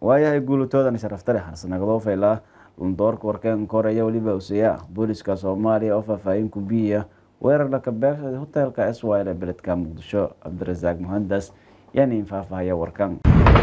waayahay guulatoodan sharaftale xarsanagdoo faylaa lundoorka warkeen koreya weliba useeya booliska soomaaliya oo faahfaahin ku biiya weerar laka beegsada hoteelka s y l ee beledka muqdisho cabdirasaaq muhandas yaaniin faahfaahaya warkan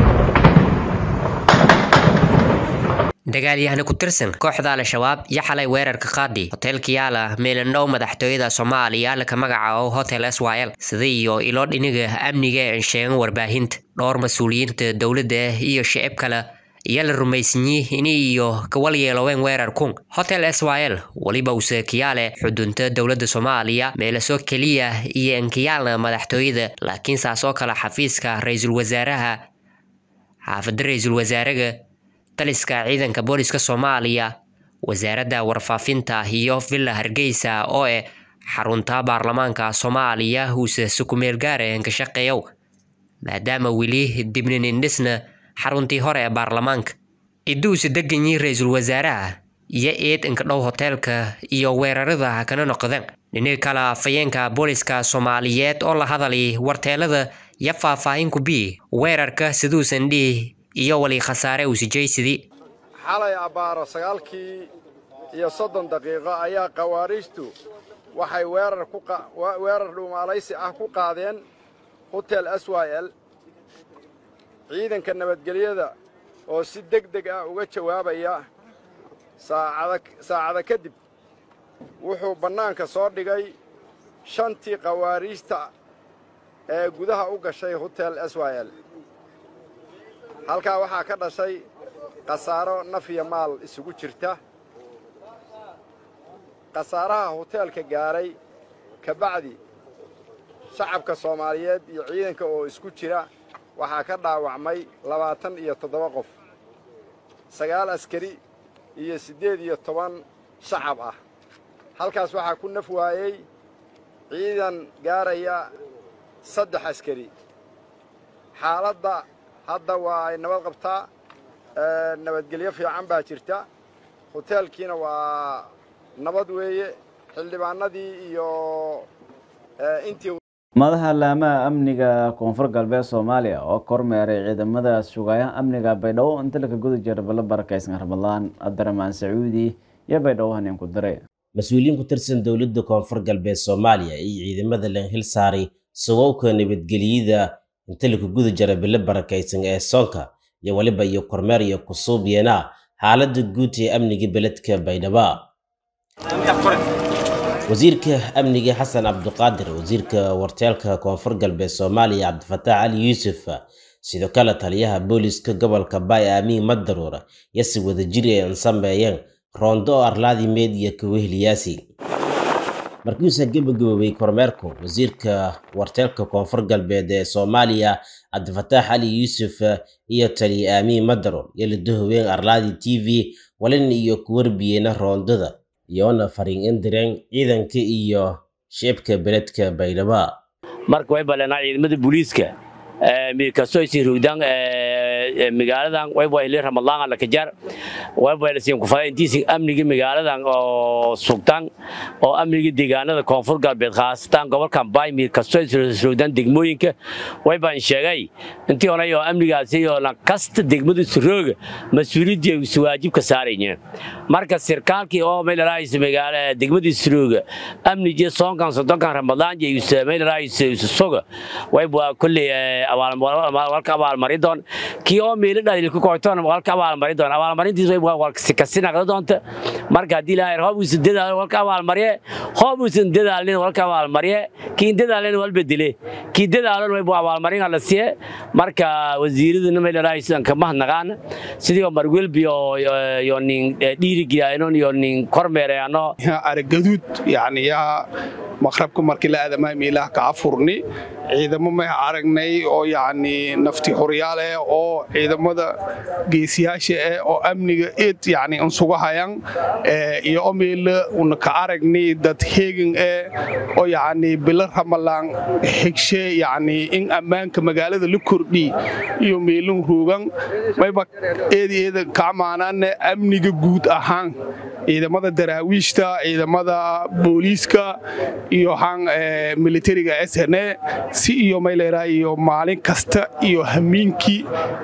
dagaalyahani ku tirsan kooxda al-shabaab iyo xalay weerarka qaadi hoteelka yaala meelandhow madaxtooyada soomaaliya laka magacaabo hotel s y l sida iyo ilo dhiniga amniga ee sheegan warbaahinta dhowr mas-uuliyiinta dowladda iyo shicib kale iyo la rumaysanyi ini iyo kawal yeeloween weerar kun hotel s y l weliba use kiyaale xudunta dowladda soomaaliya meelaso keliya iyo enkiyaalna madaxtooyada laakiin saas oo kale xafiiska ra-iisul wasaaraha xaafada ra-iisul wasaaraga taliska ciidanka booliska soomaaliya wasaaradda warfaafinta iyo villa hargeysa oo eh xarunta baarlamaanka soomaaliya uuse sukumeel gaareen ka shaqeeyow maadaama weli dibninindhisna xaruntii hore ee baarlamaanka iduuse deganyi ra-iisul wasaaraha iyo eed inkadhow hoteelka iyo weerarada kana noqdeen dhiniga kale afayeenka booliska soomaaliyeed oo la hadalay warteelada iyo faahfaahin ku bii weerarka siduusan dhihi iyo wali khasaare uusijaysidii xalay abbaaro sagaalkii iyo soddon daqiiqo ayaa khawaariijtu waxay weerar dhuumaalaysi ah ku qaadeen hotel s y l ciidanka nabadgelyada oo si deg deg ah uga jawaabaya saacada kadib wuxuu bannaanka soo dhigay shantii khawaariijta ee gudaha u gashay hotel s y l halkaa waxaa ka dhashay khasaaro naf iyo maal isugu jirta khasaaraha hoteelka gaaray ka bacdi shacabka soomaaliyeed iyo ciidanka oo isku jira waxaa ka dhaawacmay labaatan iyo toddoba qof sagaal askari iyo siddeed iyo toban shacab ah halkaas waxaa ku naf waayey ciidan gaaraya saddex askari xaaladda hadda waa ay nabad qabtaa nabadgelyo fiican baa jirta hoteelkiina waa nabad weeye xildhibaanadii iyo intii madaxa laamaha amniga koonfur galbeed soomaaliya oo kormeeray ciidamada sugayaha amniga baydhabo inta laka guda jira bala barakaysan ramadaan abdiramaan sacuudi iyo baydhabo haneen ku diray mas-uuliyiin ku tirsan dowladda koonfur galbeed soomaaliya iyo ciidamada lan hil saaray sugowka nabadgelyada inta laku guda jira bilo barakaysan ee soonka iyo weliba iyo kormeer iyo kusuubyena xaaladda guud ee amniga beledka baydhaba wasiirka amniga xasan cabduqaadir wasiirka warteelka koonfur galbeed soomaaliya cabdifataax cali yuusuf sidoo kale taliyaha booliska gobolka baay aamiin madaruur iyo si wadajir ay sameeyeen roondo oo arlaadi meediya kawehliyaasi markiiuusa gebagaboobay kormeerku wasiirka warteelka koonfur galbeed ee soomaaliya cabdifataax cali yuusuf iyo taliya aamiin madaruur iyo ladahoween arlaadi t v walin iyo kuwarbiyeyna roondada iyoona fariin indireen ciidanka iyo shicibka beledka baydhaba marka way baleenaa ciidamada booliiska mirkasto isin rugdaan magaaladan wayba ili ramadaan la kajar wayba isin ku faa intiisi amniga magaaladan oo sugtaan oo amniga deegaanada koonfur galbeed khaasatan gobolkan baay mirkasto isin rugdaan degmooyinka wayba sheegay intii hore oo amnigaasi oo la kasta degmada surooga mas'uuliyadda isu waajibka saarayeen marka sirkaalkii oo meel raayis magaala degmada surooga amniga soonkan soddonkan ramadaan iyo meel raayis isu soga wayba kulli walka abaalmarin doon kii oo meelo dhaliil ku koytoon walka abaalmarin doon abaalmarintiis way walka kasi naqda doonta marka haddii ilaahay hoob uusan dadaal walka abaalmariye hoob uusan dadaalin walka abaalmariye kii dadaalin wal bedele kii dadaalin way abaalmarin la siiye marka wasiiraduna meel raaysan ka mahnaqaan sidii marwelbi oo yo nin dhiiri gilaayno yo nin kormeerayano aragaduud yani yaa maqrabka markii la aadamay meelaha ka afurni ciidamo may aragnay oo yacni nafti xoryaale oo ciidamada geesiyaasha eh oo amniga eed yacni insugu hayaan iyo oo meela una ka aragnay dad heegan eh oo yacni bilo ramalaan xigshe yacni in ammaanka magaalada la kordhi iyo meelun ruugan mayba eedi eeda ka amaanaane amniga guud ahaan ciidamada daraawiishta ciidamada booliiska iyo han militariga sne si iyo mayleeraa iyo maalin kasta iyo hamiinkii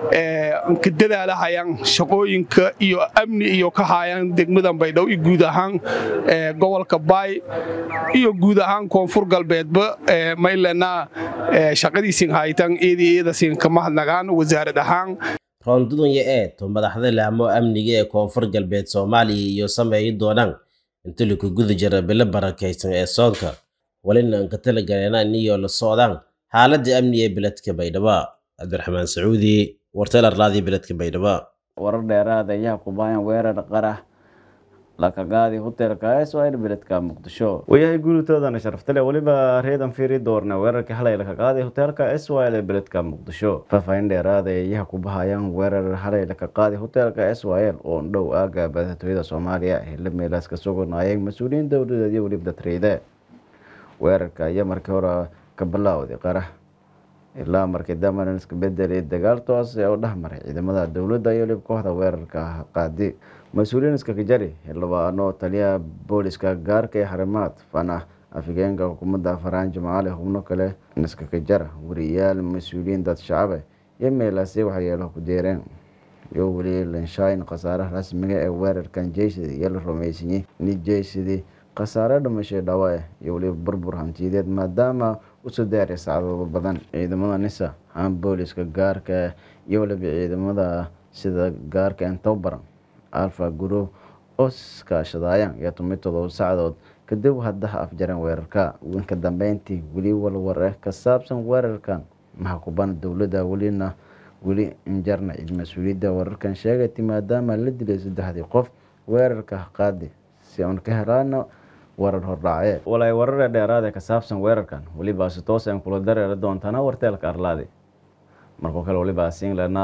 ka dadaalahayaan shaqooyinka iyo amni iyo ka haayaan degmadan baydhabo iyo guud ahaan gobolka baay iyo guud ahaan koonfur galbeedba maylena shaqadiisin haytan eedii eedasin ka mahadnagaan wasaarad ahaan roondudunya eed oo madaxda laamo amniga ee koonfur galbeed soomaaliya iyo sameeyi doonaan inta laku guda jira bilo barakaysan ee soonka walina aan ka talagaleynaan iyo la socdaan xaaladda amni ee beledka baydhabo cabdiraxmaan sacuudi wartel arlaadii beledka baydhabo warar dheeraad ayaa kubaayan weerar qarax lakagaadi hotelka sl beledka muqdisho wayahay guulitoodana sharaftale weliba reedan fiiri doorna weerarkii halay lakaqaaday hotelka sl ee beledka muqdisho faahfaahin dheeraada ayaha ku bahayaan weerar halay lakaqaaday hotelka sl oo dhow aaga badatooyada soomaaliya hila meelaas ka suganayeen mas-uuliyiin dowladeed iyo weliba dadreyde weerarka ayaa markii hore ka bilaawday qarax ilaa markii damaran iska bedelay dagaal toos ee u dhexmaray ciidamada dowladda iyo weliba kooxda weerarka qaadi mas-uuliyiin iskakajari xildhibaano taliyaha booliska gaarka ee xarimaad fanah afigeenka xukuumadda faraanjo macaali xubno kale iskakajara wariyaal mas-uuliyiin dad shacabe iyo meelaasi waxyeelo ku deereen iyo weli lanshayn khasaaraha rasmiga ee weerarkan jeysidi iyo la rumeysanyey ni jeysidii khasaare dhimashay dhawae iyo weliba burbur hantiyadeed maadaama usoo daaray sacdado badan ciidamada nisa haan booliska gaarka iyo weliba ciidamada sida gaarka entobaran alfa group oo iskaashadaayaan iyo tomi todoba sacdood kadib haddaha afjareen weerarka winka dambeyntii weli walwar eh ka saabsan weerarkan maxkuban dowladda welina weli injarna cid mas-uuliyadda wararkan sheegatay maadaama la dilay saddexdii qof weerarka qaadi si uun ka helaana warar hordhacee walay warare dheeraade ka saabsan weerarkan weliba si toos aan kula dareeri doontana warteelka arlaadi markoo kale weliba singlena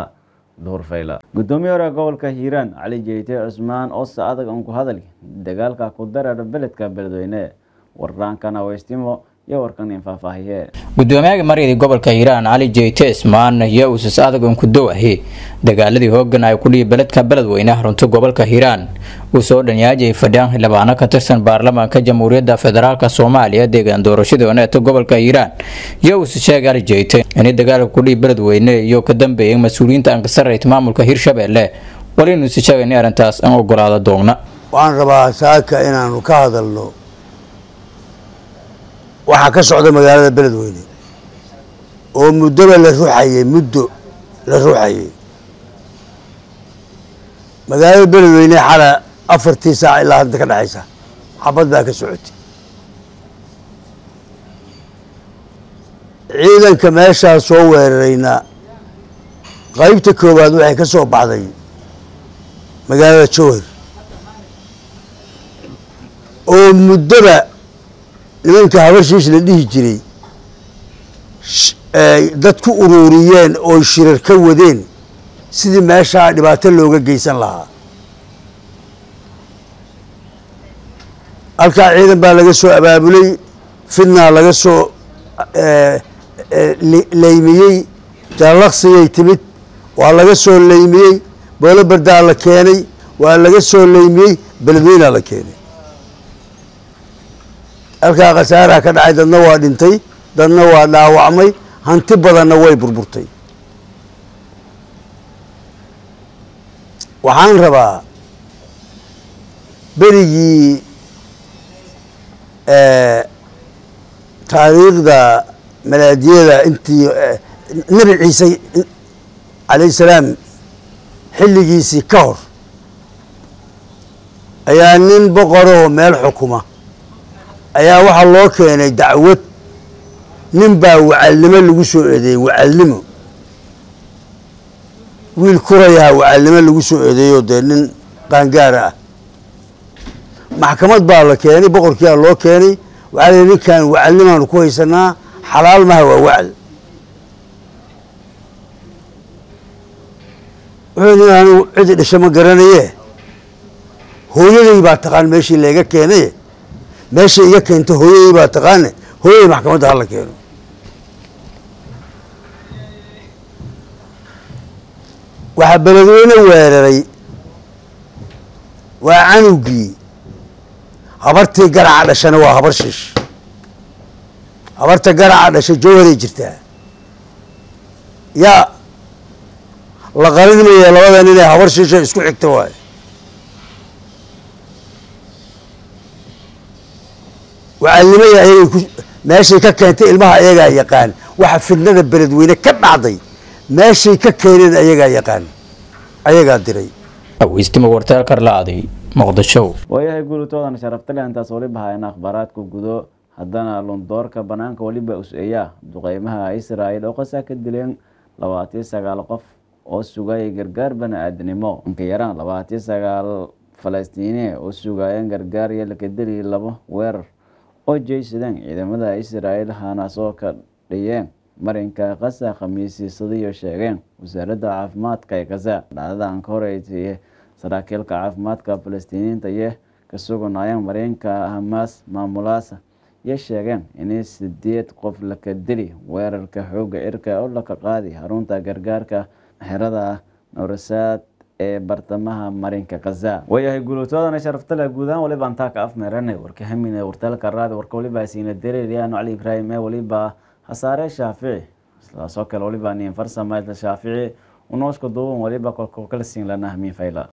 gudoomiye hore gobolka hiiraan cali jeyte cusmaan oo se adag aan ku hadal dagaalka ku dareera beledka beledweyne warraankana weystimo iyo warkan in faahfaahiye gudoomiyaha maryadii gobolka hiiraan cali jeyte ismaan iyo uusas adag aan ku dowahi dagaaladii hoogan ay ku dhihi beledka beledweyne runta gobolka hiiraan uu soo dhanyaajay fadhiyaan xildhibaano ka tirsan baarlamaanka jamhuuriyadda federaalk soomaaliya deegaan doorashadii oneeta gobolka hiiraan iyo uuse sheegay cali jeyte inay dagaalka ku dhihi beledweyne iyo ka dambeeyay mas-uuliyiinta aan ka sarrayta maamulka hirshabelle wali inuuse sheegay in arrintaas aan ogolaado doogna waxaan rabaa saaka inaanu ka hadalno waxaa ka socda magaalada beledweyne oo muddoba la ruxayey muddo la ruxayey magaalada beledweyne xala afartii saac ilaa hadda ka dhexaysa xabad baa ka socotay ciidanka meeshaa soo weerarayna qaybta koowaad waxay ka soo baxday magaalada jowhar oo muddoba nimanka habarshiis la dhihi jiray dad ku ururiyeen oo shirar ka wadeen sidii meeshaa dhibaato looga geysan lahaa halkaa ciidan baa laga soo abaabulay fidnaa laga soo leymiyey jaalaqsigay timid waa laga soo leymiyey boolo bardaa la keenay waa laga soo leymiyey beledweynaa la keenay halkaa khasaaraha ka dhacay dadna waa dhintay dadna waa dhaawacmay hanti badanna way burburtay waxaan rabaa berigii taariikhda malaadiyada intii nebi ciise calayh salaam xilligiisii ka hor ayaa nin boqorahoo meel xukuma ayaa waxaa loo keenay dacwad nin baa wacalnimo lagu soo eedeeyey wacalnimo wiil kurayaha wacalnimo lagu soo eedeeyoo dee nin qaangaara ah maxkamad baa la keenay boqorkiiaa loo keenay waxaa la ninkan wacalnimaanu ku haysanaa xalaal maha waa wacal wuxuu ni anigu cidi dhasho ma garanaye hooyaday baa taqaan meeshii layga keenay meesha iga keento hooyadii baa taqaane hooyadii maxkamadda hala keeno waxaa beledweyne weeraray waa canugii habartii garaca dhashana waa habar shiish habarta garaca dhashay jawharay jirtaa yaa la qarinmaya labadan inay habar shisha isku xigta waayo wacalnimaya ayagay ku meeshay ka keentay ilmaha ayagaa yaqaan waxa fidnada beledweyne ka dhacday meeshay ka keeneen ayagaa yaqaan ayagaa diray aweystimo wartaalkar la-aday muqdisho waayahay guulitoodan sharaftale intaas waliba haayna akhbaaraadka gudo haddana lundoorka banaanka weliba us-eeyaa duqeymaha israa'il oo qasaa ka dileen labaatiyo sagaal qof oo sugayay gargaar bani-aadnimo inka yaraan labaatiyo sagaal falastiine oo sugaayeen gargaar iyo lakadeli labo weerar oo jeysadeen ciidamada israa'il haanaasoo ka dhiyeen marinka qasa khamiisiisadiyo sheegeen wasaaradda caafimaadka ee kasa dhacdadan ka horeysa saraakiilka caafimaadka falastiiniyiinta iyo ka suganaayeen marinka hamaas maamulaasa iyo sheegeen inay sideed qof laka dili weerarka xooga cirka oo laka qaadi xarunta gargaarka xerada norasaad ee bartamaha marinka kaza waayahay guulatoodana sharaftale guudahaan waliba antaa ka afmeerane warka hamine wartalka raadi warka waliba siina dareeriyaano cali ibraahim ee waliba hasaare shaafici sidaasoo kale waliba nin farsamaydla shaafici unooska duuban waliba kolkoo kala siin lana hamiin fayla